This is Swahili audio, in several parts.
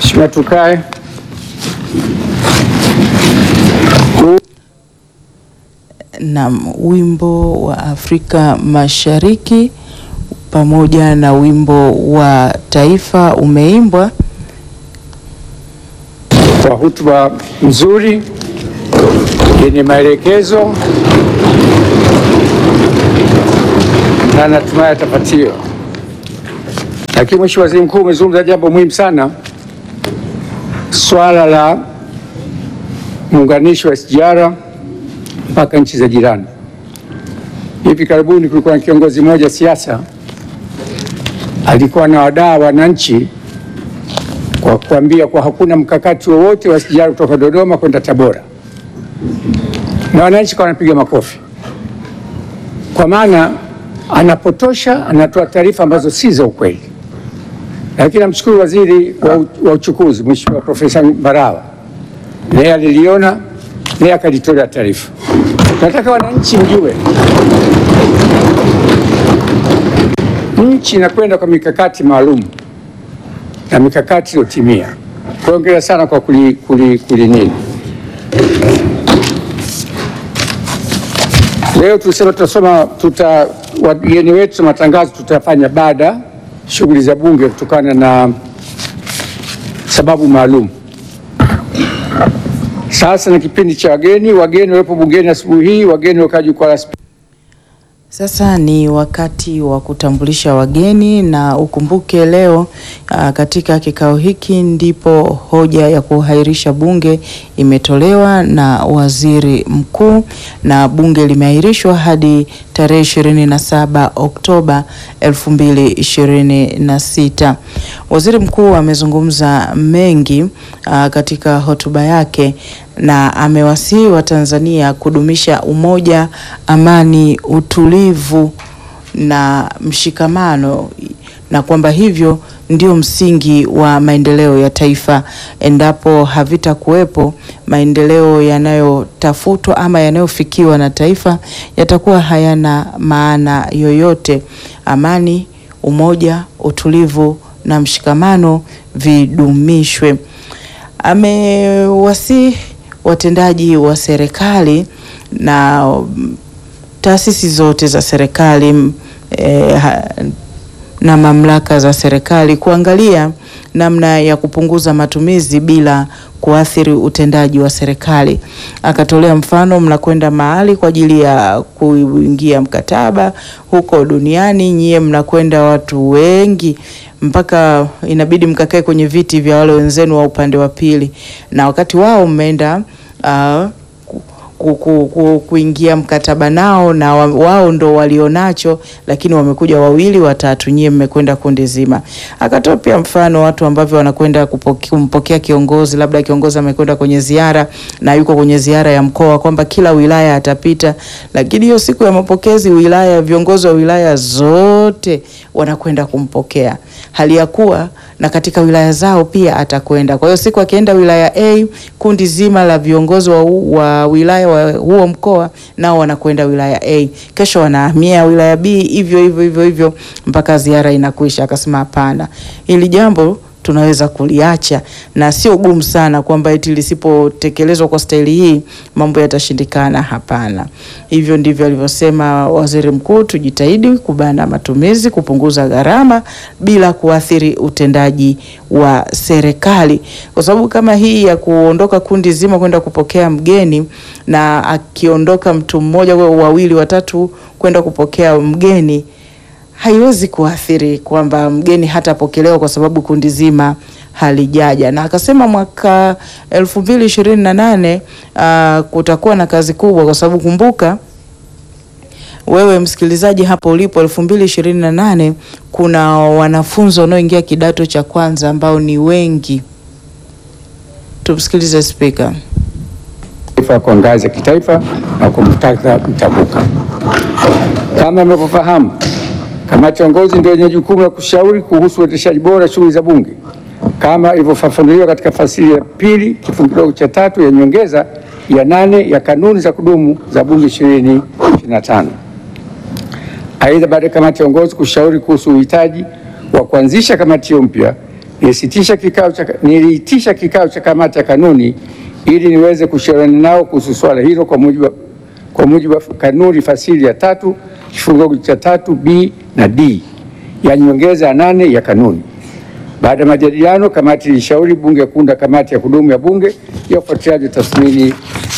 Mheshimiwa, tukae. na wimbo wa Afrika Mashariki pamoja na wimbo wa taifa umeimbwa. kwa hotuba nzuri yenye maelekezo na natumai atapatiwa. Lakini Mheshimiwa Waziri Mkuu, umezungumza jambo muhimu sana, swala la muunganisho wa SGR mpaka nchi za jirani. Hivi karibuni kulikuwa na kiongozi mmoja siasa alikuwa na wadaa wananchi kwa kuambia kwa hakuna mkakati wowote wa SGR kutoka Dodoma kwenda Tabora, na wananchi kwa wanapiga makofi, kwa maana anapotosha, anatoa taarifa ambazo si za ukweli. Lakini namshukuru waziri wa, u- wa uchukuzi Mheshimiwa Profesa Mbarawa, naye aliliona, naye akalitolea taarifa. Nataka wananchi mjue nchi inakwenda kwa mikakati maalum na mikakati iliyotimia. Kwa hiyo hongera sana kwa kuli, kuli, kuli nini. Leo tulisema tutasoma tuta wageni wetu matangazo tutafanya baada shughuli za bunge kutokana na sababu maalum. Sasa na kipindi cha wageni, wageni waliopo bungeni asubuhi hii, wageni waliokaa jukwaa la spika. Sasa ni wakati wa kutambulisha wageni na ukumbuke leo aa, katika kikao hiki ndipo hoja ya kuahirisha bunge imetolewa na waziri mkuu na bunge limeahirishwa hadi tarehe 27 Oktoba 2026. Waziri mkuu amezungumza mengi aa, katika hotuba yake na amewasihi Watanzania kudumisha umoja, amani, utulivu na mshikamano na kwamba hivyo ndio msingi wa maendeleo ya taifa. Endapo havitakuwepo, maendeleo yanayotafutwa ama yanayofikiwa na taifa yatakuwa hayana maana yoyote. Amani, umoja, utulivu na mshikamano vidumishwe. Amewasihi watendaji wa serikali na mm, taasisi zote za serikali mm, eh, ha- na mamlaka za serikali kuangalia namna ya kupunguza matumizi bila kuathiri utendaji wa serikali. Akatolea mfano, mnakwenda mahali kwa ajili ya kuingia mkataba huko duniani, nyie mnakwenda watu wengi mpaka inabidi mkakae kwenye viti vya wale wenzenu wa upande wa pili, na wakati wao mmeenda uh, ku, ku, ku, kuingia mkataba nao na wa, wao ndo walionacho, lakini wamekuja wawili watatu, nyie mmekwenda kundi zima. Akatoa pia mfano watu ambavyo wanakwenda kupoke- kumpokea kiongozi, labda kiongozi amekwenda kwenye ziara na yuko kwenye ziara ya mkoa, kwamba kila wilaya atapita, lakini hiyo siku ya mapokezi wilaya, viongozi wa wilaya zote wanakwenda kumpokea, hali ya kuwa na katika wilaya zao pia atakwenda. Kwa hiyo siku akienda wilaya A, kundi zima la viongozi wa, wa wilaya wa huo mkoa nao wanakwenda wilaya A, kesho wanahamia wilaya B, hivyo hivyo hivyo hivyo mpaka ziara inakwisha. Akasema hapana, hili jambo tunaweza kuliacha na sio gumu sana kwamba eti lisipotekelezwa kwa staili hii mambo yatashindikana. Hapana, hivyo ndivyo alivyosema waziri mkuu. Tujitahidi kubana matumizi, kupunguza gharama bila kuathiri utendaji wa serikali, kwa sababu kama hii ya kuondoka kundi zima kwenda kupokea mgeni na akiondoka mtu mmoja, wawili, watatu kwenda kupokea mgeni haiwezi kuathiri kwamba mgeni hatapokelewa kwa sababu kundi zima halijaja. Na akasema mwaka elfu mbili ishirini na nane uh, kutakuwa na kazi kubwa, kwa sababu kumbuka wewe msikilizaji hapo ulipo, elfu mbili ishirini na nane kuna wanafunzi wanaoingia kidato cha kwanza ambao ni wengi. Tumsikilize spika. taifa kwa ngazi ya kitaifa na kwa muktadha mtambuka. Kama mnavyofahamu, kamati ya uongozi ndio yenye jukumu la kushauri kuhusu uendeshaji bora shughuli za Bunge kama ilivyofafanuliwa katika fasili ya pili kifungu kidogo cha tatu ya nyongeza ya nane ya kanuni za kudumu za Bunge 2025. Aidha, baada ya kamati ya uongozi kushauri kuhusu uhitaji wa kuanzisha kamati hiyo mpya, nilisitisha kikao cha, niliitisha kikao cha kamati ya kanuni ili niweze kushauriana nao kuhusu swala hilo kwa mujibu wa, kwa mujibu wa kanuni fasili ya tatu kifungu cha tatu b na d ya nyongeza ya nane ya kanuni. Baada ya majadiliano, kamati ilishauri bunge kuunda kamati ya kudumu ya bunge ya ufuatiliaji wa tathmini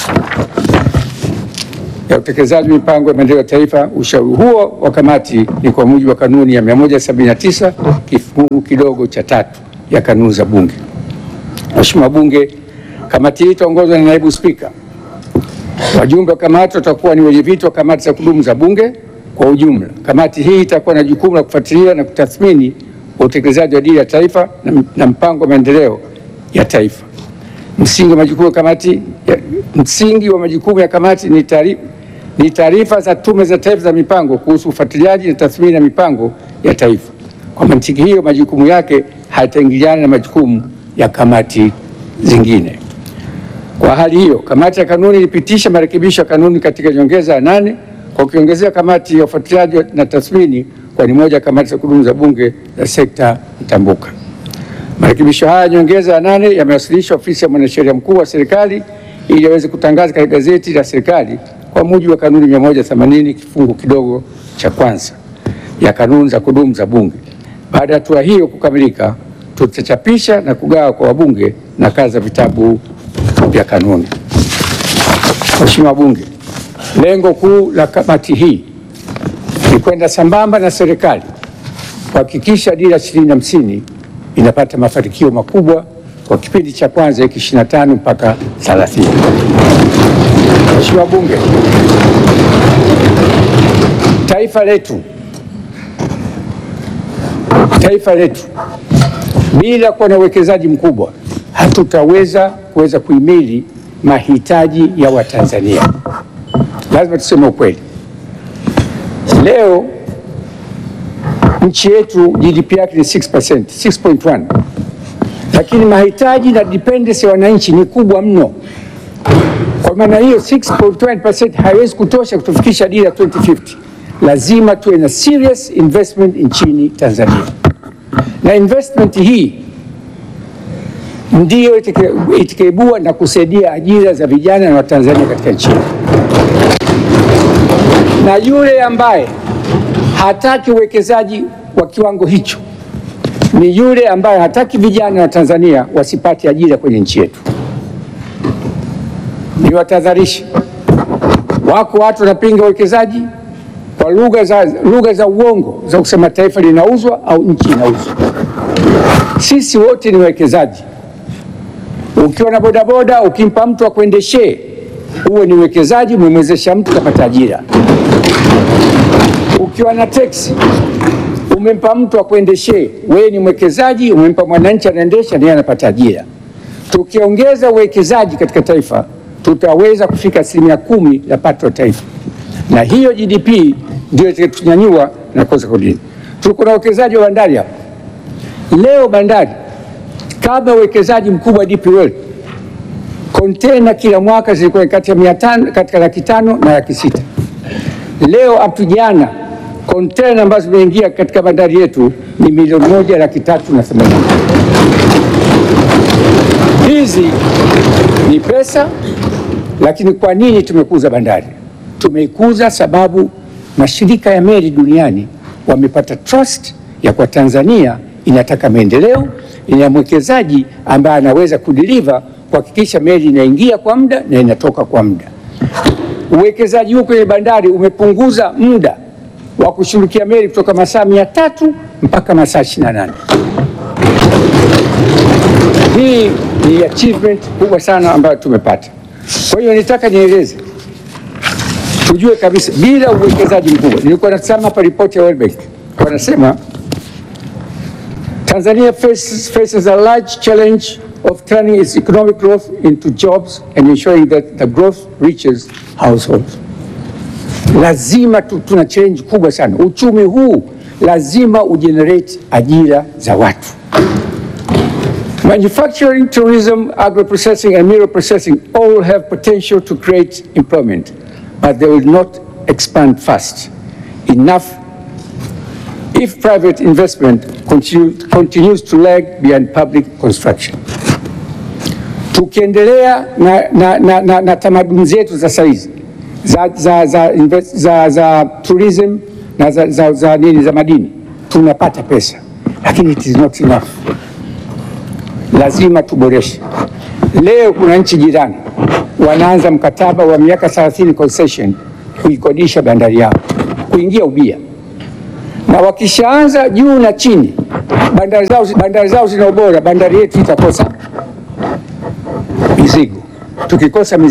ya utekelezaji mipango ya maendeleo ya taifa. Ushauri huo wa kamati ni kwa mujibu wa kanuni ya 179 kifungu kidogo cha tatu ya kanuni za bunge. Mheshimiwa Bunge, kamati hii itaongozwa na naibu spika. Wajumbe wa kamati watakuwa ni wenyeviti wa kamati za kudumu za bunge kwa ujumla. Kamati hii itakuwa na jukumu la kufuatilia na kutathmini utekelezaji wa dira ya taifa na, na mpango wa maendeleo ya taifa. Msingi wa majukumu ya kamati ya, msingi wa majukumu ya kamati ni taarifa ni taarifa za tume za taifa za mipango kuhusu ufuatiliaji na tathmini ya mipango ya taifa. Kwa mantiki hiyo, majukumu yake hayataingiliana na majukumu ya kamati zingine. Kwa hali hiyo, kamati ya kanuni ilipitisha marekebisho ya kanuni katika nyongeza ya nane kwa kuongezea kamati ya ufuatiliaji na tathmini kwa ni moja ya kamati za kudumu za bunge za sekta mtambuka. Marekebisho haya nyongeza ya nane yamewasilishwa ofisi ya mwanasheria mkuu wa serikali ili aweze kutangaza katika gazeti la serikali kwa mujibu wa kanuni 180 kifungu kidogo cha kwanza ya kanuni za kudumu za bunge. Baada ya hatua hiyo kukamilika, tutachapisha na kugawa kwa wabunge nakala za vitabu vya kanuni. Mheshimiwa Wabunge, lengo kuu la kamati hii ni kwenda sambamba na serikali kuhakikisha dira 2050 inapata mafanikio makubwa kwa kipindi cha kwanza hiki 25 mpaka 30. Mheshimiwa Bunge, taifa letu taifa letu bila kuwa na uwekezaji mkubwa hatutaweza kuweza kuhimili mahitaji ya Watanzania. Lazima tuseme ukweli. Leo nchi yetu GDP yake ni 6%, 6.1, lakini mahitaji na dependency ya wananchi ni kubwa mno. Kwa maana hiyo 6.1% haiwezi kutosha kutufikisha dira 2050. Lazima tuwe na serious investment nchini Tanzania, na investment hii ndiyo itakaibua na kusaidia ajira za vijana na Watanzania katika nchi yetu. Na yule ambaye hataki uwekezaji wa kiwango hicho ni yule ambaye hataki vijana wa Tanzania wasipate ajira kwenye nchi yetu. Ni watahadharishi, wako watu wanapinga uwekezaji kwa lugha za, lugha za uongo za kusema taifa linauzwa au nchi inauzwa. Sisi wote ni wawekezaji. Ukiwa na bodaboda ukimpa mtu akuendeshee, huwe ni uwekezaji, umemwezesha mtu kapata ajira. Ukiwa na teksi umempa mtu akuendeshee, wewe ni mwekezaji, umempa mwananchi anaendesha, naye anapata ajira. Tukiongeza uwekezaji katika taifa, tutaweza kufika asilimia kumi la pato la taifa, na hiyo GDP ndio itatunyanyua na kuweza kudini. Tuko na uwekezaji wa bandari hapa leo, bandari kabla uwekezaji mkubwa wa DP World, kontena kila mwaka zilikuwa kati ya mia tano katika laki tano na laki sita. Leo hapo jana kontena ambazo zimeingia katika bandari yetu ni milioni moja laki tatu na themanini. Hizi ni pesa, lakini kwa nini tumekuza bandari? Tumeikuza sababu mashirika ya meli duniani wamepata trust ya kwa Tanzania inataka maendeleo, ina mwekezaji ambaye anaweza kudeliver kuhakikisha meli inaingia kwa muda na inatoka kwa muda. Uwekezaji huu kwenye bandari umepunguza muda wa kushughulikia meli kutoka masaa mia tatu mpaka masaa 28. Hii ni achievement kubwa sana ambayo tumepata. Kwa hiyo nitaka nieleze, tujue kabisa, bila uwekezaji mkubwa, nilikuwa nasema hapa ripoti ya World Bank wanasema Tanzania faces, faces a large challenge of turning its economic growth into jobs and ensuring that the growth reaches households. Lazima tu, tuna challenge kubwa sana. Uchumi huu lazima ugenerate ajira za watu. Manufacturing, tourism, agro-processing and mineral processing all have potential to create employment, but they will not expand fast enough if private investment continue, continues to lag behind public construction. Tukiendelea na, na, na, na, na tamaduni zetu za saizi za, za, za, invest, za, za tourism na za, za, za, nini za madini tunapata pesa, lakini it is not enough. Lazima tuboreshe. Leo kuna nchi jirani wanaanza mkataba wa miaka 30 concession kuikodisha bandari yao kuingia ubia, na wakishaanza juu na chini, bandari zao, bandari zao zina ubora, bandari yetu itakosa mizigo. Tukikosa mizigo